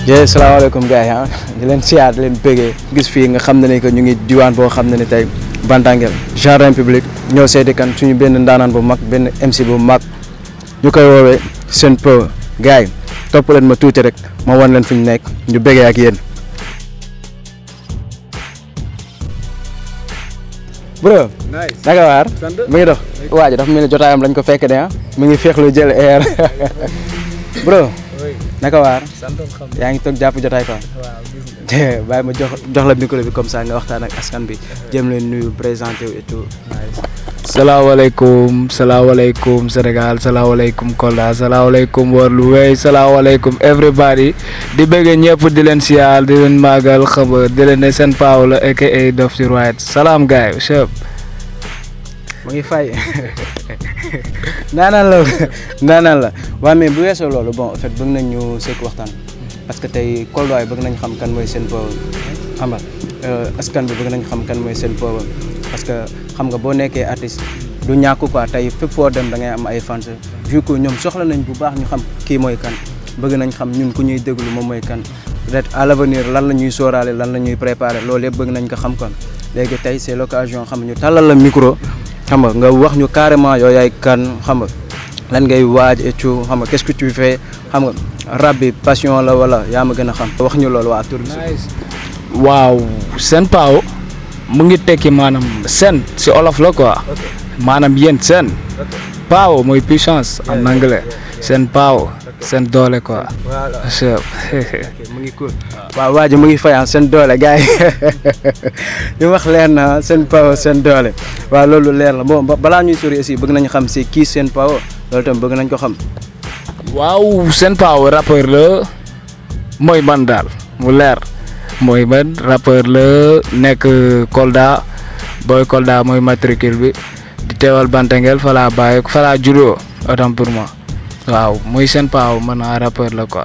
jërëjëf salaamaaleykum gars yi ah di leen siyaar di leen bëggee gis fii nga xam ne ni que ñu ngi diwaan boo xam ne ni tey Bantangel jardin public ñoo seeti kan suñu benn ndaanaan bu mag benn MC bu mag ñu koy woowee Sen Power gars yi topp leen ma tuuti rek ma wan leen fu ñu nekk ñu bëggee ak yéen. bro naka waar mu ngi dox waa ji dafa mel ni jotaayam lañ ko fekk de ah mu ngi féexlu jël air bro naka waar yaa ngi toog jàpp jotaay quoi bàyyi ma jox jox la micro bi comme ça nga waxtaan ak askan bi jëm leen nuyu présenté wu et tout salaamaaleykum salaamaaleykum Sénégal salaamaaleykum Kolda salaamaaleykum World Way salaamaaleykum everybody di bëgg ñëpp di leen siyaal di leen màggal xam nga di leen ne Sen Power la aka Dof ci Right salaam gaay chef mu ngi fay naanaan la naanaan la waaw mais bu weesoo loolu bon en fait bëgg nañ ñu sekk waxtaan parce que tey Kolda yi bëgg nañ xam kan mooy Sen Power xam nga askan bi bëgg nañ xam kan mooy Sen Power parce que xam nga boo nekkee artiste du ñàkk quoi tey fépp foo dem da ngay am ay fans vu que ñoom soxla nañ bu baax ñu xam kii mooy kan bëgg nañ xam ñun ku ñuy déglu moom mooy kan peut-être à l'avenir lan la ñuy sóoraale lan la ñuy préparer loolu yëpp bëgg nañ ko xam kon léegi tey c'est l'occasion xam ñu tàllal la micro xam nga nga wax ñu carrément yow yaay kan xam nga lan ngay waaj et tout xam nga qu'est-ce que tu fais xam nga rap bi passion la wala yaa ma gën a xam wax ñu loolu waa tur bi waaw Sen Power mu ngi tekki maanaam sen si olof la quoi maanaam yéen sen power mooy puissance en anglais Sen Power seen doole quoi. chef mu ngi cool waaw waa ji mu ngi fayaan seen doole gars yi li wax leer na Sen Power seen doole waaw loolu leer la bon balaa ñuy sori aussi bëgg nañu xam si kii Sen Power loolu tam bëgg nañ ko xam. waaw Sen Power rappeur la mooy man daal mu leer mooy man rappeur la nekk Kolda booy Kolda mooy matricule bi di teewal Bantangel fa laa bàyyi fa laa juddoo autant pour moi waaw muy Sen Power man naa rappeur la quoi.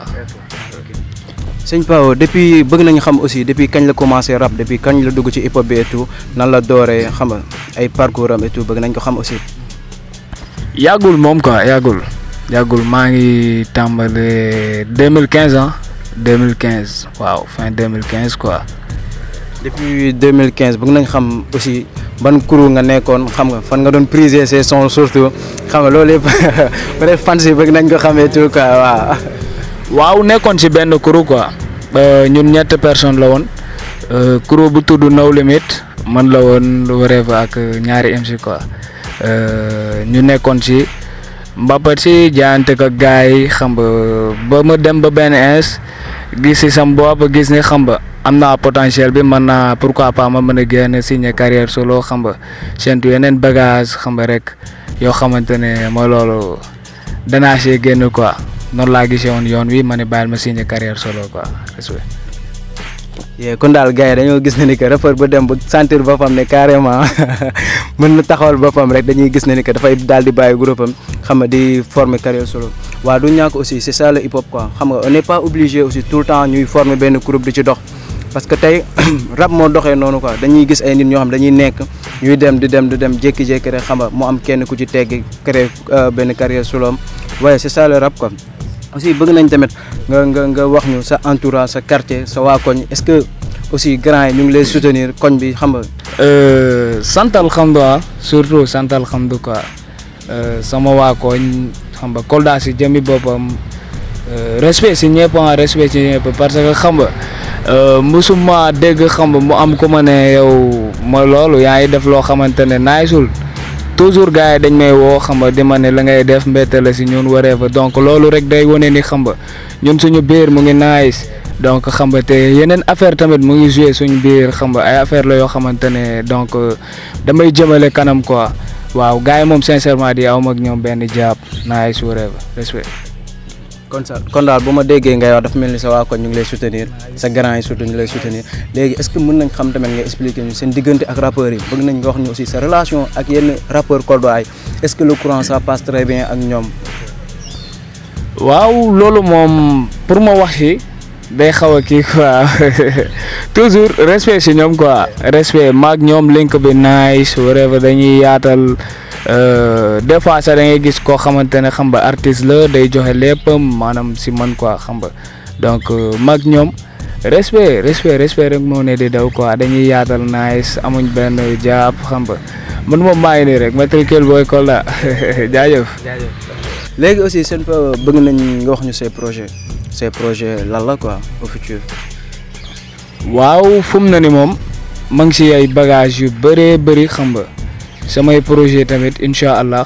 Sen Power depuis bëgg nañu xam aussi depuis kañ la commencé rap depuis kañ la dugg ci hip hop bi et tout nan la dooree xam nga ay parcours am et tout bëgg nañ ko xam aussi. yàggul moom quoi yàggul yàggul maa ngi tàmbale 2015 ah 2015 waaw fin 2015 quoi. depuis 2015 bëgg nañ xam aussi ban crew nga nekkoon xam nga fan nga doon priser ces sons surtout xam nga loolu yëpp peut-être fans yi bëgg nañ ko xamee tout quoi waaw. waaw nekkoon ci benn crew quoi ñun ñett personnes la woon crew bu tudd No Limit man la woon Wave ak ñaari MC quoi ñu nekkoon ci mbappat ci jaayante ko gars yi xam nga ba ma dem ba benn ins gis ci sam bopp gis ni xam nga am naa potentiel bi mën naa pourquoi pas ma mën a génn signer carrière solo xam nga séntu yeneen bagage xam nga rek yoo xamante ne mooy loolu danaa see génn quoi noonu laa gisee woon yoon wi ma ne bàyyil ma signer carrière solo quoi respect. yee kon daal gars yi dañoo gis ne ni que rappeur ba dem ba sentir boppam ne carrément mën na taxawal boppam rek dañuy gis ne ni que dafay daal di bàyyi groupe am xam nga di former carrière solo waaw du ñàkk aussi c'est ça le hip hop quoi xam nga on n'est pas obligé aussi tout le temps ñuy former benn groupe di ci dox. parce que tey rap moo doxee noonu quoi dañuy gis ay nit ñoo xam dañuy nekk ñuy dem di dem di dem jékki-jékki rek xam nga mu am kenn ku ci teggi créer benn carrière soloom waaye c'est ça le rap quoi. aussi bëgg nañ tamit nga nga nga wax ñu sa entourage sa quartier sa waa koñ est-ce que aussi grand yi ñu ngi lay soutenir koñ bi xam nga. santal xam nga surtout santal xam du quoi sama waa koñ xam nga Kolda si jëmmi boppam respect si ñëpp respect si ñëpp parce que xam nga. musuma dégg xam mu am ku ma ne yow mooy loolu yaa ngi def loo xamante ne naaysul toujours gars yi dañ may woo xam nga di ma ne la ngay def mbette la si ñun waree fa donc loolu rek day wane ni xam nga ñun suñu biir mu ngi naayis donc xam nga te yeneen affaire tamit mu ngi joué suñu biir xam nga ay affaire la yoo xamante ne donc damay jëmale kanam quoi waaw gars yi moom sincèrement di aw ak ñoom benn jàpp naayis waree fa respect. kon sa kon daal bu ma déggee ngay wax dafa mel ni sa waa koñ ñu ngi lay soutenir sa grand yi surtout ñu lay soutenir léegi est-ce que mën nañ xam tamit nga expliquer ñu seen diggante ak rappeurs yi bëgg nañ nga wax ñu aussi sa relation ak yenn rappeurs Kolda yi est-ce que le courant ça passe très bien ak ñoom. waaw loolu moom pour ma wax ci day xaw a kii quoi toujours respect ci ñoom quoi respect maag ñoom link bi nice whatever dañuy yaatal. des fois sax da ngay gis koo xamante ne xam nga artiste la day joxe léppam maanaam si man quoi xam nga donc mag ñoom respect respect respect rek moo ne di daw quoi dañuy yaatal nice amuñ benn jàpp xam nga man moom maa ngi nii rek matricule booy Kolda jaajëf. léegi aussi seen bëgg nañ nga wax ñu say projet say projet lan la quoi au futur. waaw fu mu ne ni moom ma ngi si ay bagages yu bëree bëri xam nga samay projet tamit incha allah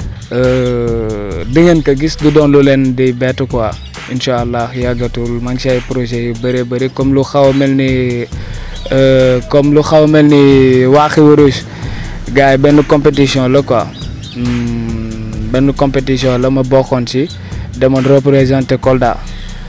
di ngeen ko gis du doon lu leen di bett quoi incha allah yàggatul ma ngi si ay projet yu bëree bëri comme lu xaw a mel ni comme lu xaw a mel ni waaxi wuruj gars yi benn compétition la quoi benn compétition la ma bokkoon si demoon représenter Kolda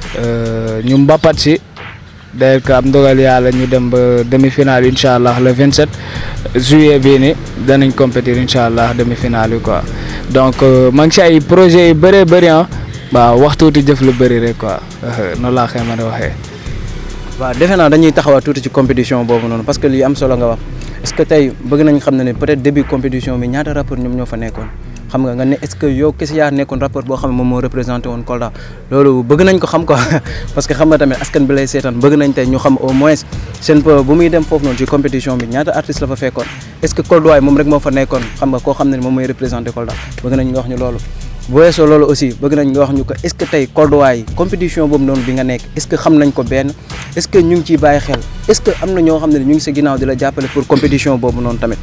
ñu mbappat si d'ailleurs que am ndogal yàlla ñu dem ba demi-finale incha allah le 27 juillet bii ni danañ compétir incha allah demi-finale yi quoi donc maa ngi si ay projets yu bëree bëri ah waaw wax tuuti jëf lu bëri rek quoi noonu laa koy mën a waxee. waaw defe naa dañuy taxawaat tuuti ci compétition boobu noonu parce que lii am solo nga wax est-ce que tey bëgg nañ xam ne ne peut-être début compétition bi ñaata rapport ñoom ñoo fa nekkoon. xam nga nga ne est-ce que yow kese yaa nekkoon rapport boo xam ne moom moo représenté woon Kolda loolu bëgg nañ ko xam quoi parce que xam nga tamit askan bi lay seetaan bëgg nañ tey ñu xam au moins seen bu muy dem foofu noonu ci compétition bi ñaata artiste la fa fekkoon est-ce que Kolda waay moom rek moo fa nekkoon xam nga koo xam ne moom mooy représenté Kolda bëgg nañ nga wax ñu loolu bu weesoo loolu aussi bëgg nañ nga wax ñu ko est-ce que tey Kolda waay compétition boobu noonu bi nga nekk est-ce que xam nañ ko benn est-ce que ñu ngi ciy bàyyi xel est-ce que am na ñoo xam ne ñu ngi sa ginnaaw di la jàppale pour compétition boobu noonu tamit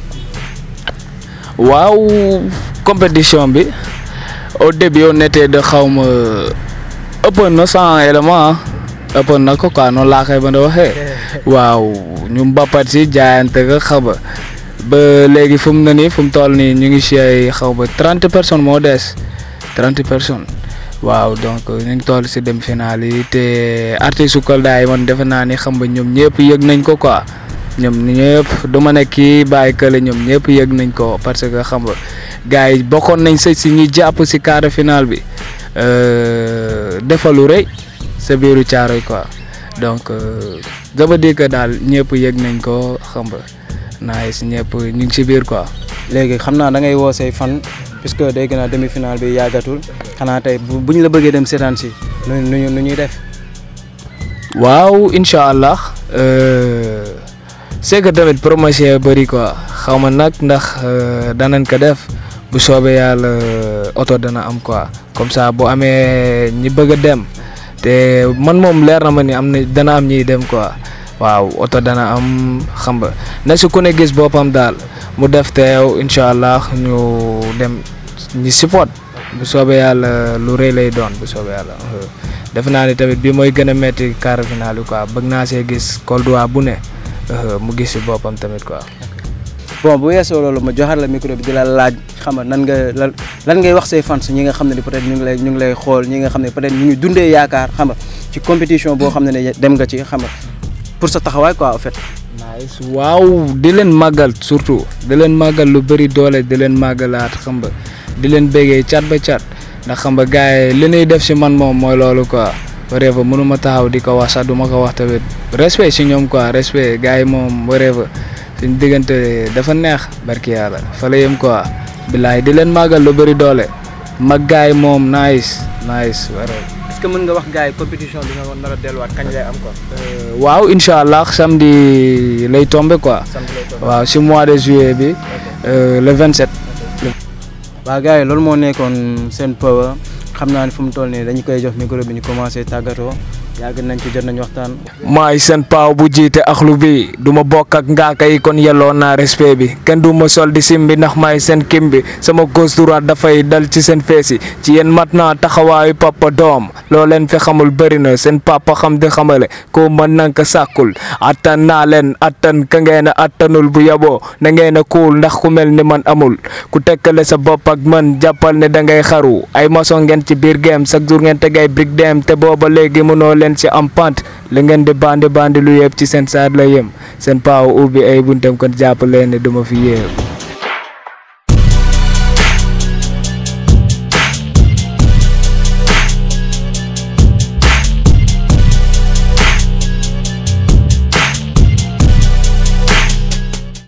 waaw compétition bi au début on était de xaw ma ëppoon na cent éléments ëppoon na ko quoi noonu laa koy mën a waxee waaw ñu mbappat si jaayante ko xaw ba ba léegi fu mu ne nii fu mu toll nii ñu ngi si ay xaw ba trente personnes moo des trente personnes waaw donc ñu ngi toll si demi-finale yi te artistes su Kolda yi man defe naa ni xam nga ñoom ñëpp yëg nañ ko quoi. ñoom ñëpp du ma ne kii bàyyi kële ñoom ñëpp yëg nañ ko parce que xam nga gars yi bokkoon nañ sa si ñi jàpp si quart de finale bi defalu rëy sa biiru caaroy quoi donc ça veut dire que daal ñëpp yëg nañ ko xam nga naay si ñëpp ñu ngi si biir quoi. léegi xam naa da ngay woo say fan puisque dégg naa demi finale bi yàggatul xanaa tey bu ñu la bëggee dem seetaan si nu nu nu ñuy def. waaw incha allah. c'est que tamit promotion bëri quoi xaw ma nag ndax danañ ko def bu soobee yàlla oto dana am quoi comme ça bu amee ñi bëgg a dem te man moom leer na ma ni am na dana am ñiy dem quoi waaw oto dana am xam nga na si ku ne gis boppam daal mu def teew incha allah ñu dem ñi support bu soobee yàlla lu rëy lay doon bu soobee yàlla def naa ni tamit bi mooy gën a metti quart final yi quoi bëgg naa see gis Kolda bu ne. mu gis si boppam tamit quoi. bon bu weesoo loolu ma joxaat la micro bi di la laaj xam nga nan nga lan lan ngay wax say fans ñi nga xam ne peut-être ñu ngi lay ñu ngi lay xool ñi nga xam ne peut-être ñu ngi dundee yaakaar xam nga ci compétition boo xam ne dem nga ci xam nga pour sa taxawaay quoi en fait. nice waaw di leen màggal surtout di leen màggal lu bëri doole di leen màggalaat xam nga di leen béggee cat ba cat ndax xam nga gars yi li ñuy def si man moom mooy loolu quoi. whatever mënuma taxaw di ko wax sax du ma ko wax tamit respect si ñoom quoi respect gars yi moom whatever suñ diggante dafa neex barki yàlla fa la yem quoi bilaay di leen màggal lu bëri doole mag gars yi moom nice nice whatever. est-ce que mën nga wax gars yi compétition bi nga nar a delluwaat kañ lay am quoi. waaw incha allah samedi lay tombé quoi. waaw si mois de juillet bi le 27. waaw gars yi loolu moo nekkoon seen power xam naa ne fu mu toll nii dañu koy jox micro bi ñu commencé tàggatoo yàgg nañ ci jot nañ waxtaan. maay seen paaw bu jiite axlu bi du ma bokk ak ngaaka yi kon yelloo naa respect bi kenn du ma sol di sim bi ndax maay seen kim bi sama gauche droite dafay dal ci seen feesi ci yéen mat naa taxawaayu papa doom loo leen fi xamul bëri na seen papa xam di xamale ko mën na ko sàkkul attan naa leen attan ka ngeen a attanul bu yaboo na ngeen a kuul ndax ku mel ni man amul ku tekkale sa bopp ak man jàppal ne da ngay xaru ay maçon ngeen ci biir game chaque jour ngeen tegay brique dem te booba léegi mënoo leen ci am pant li ngeen di bandi bandi lu yëpp ci seen saat la yem seen paaw ubbi ay buntam kon jàpp leen ne duma fi yéew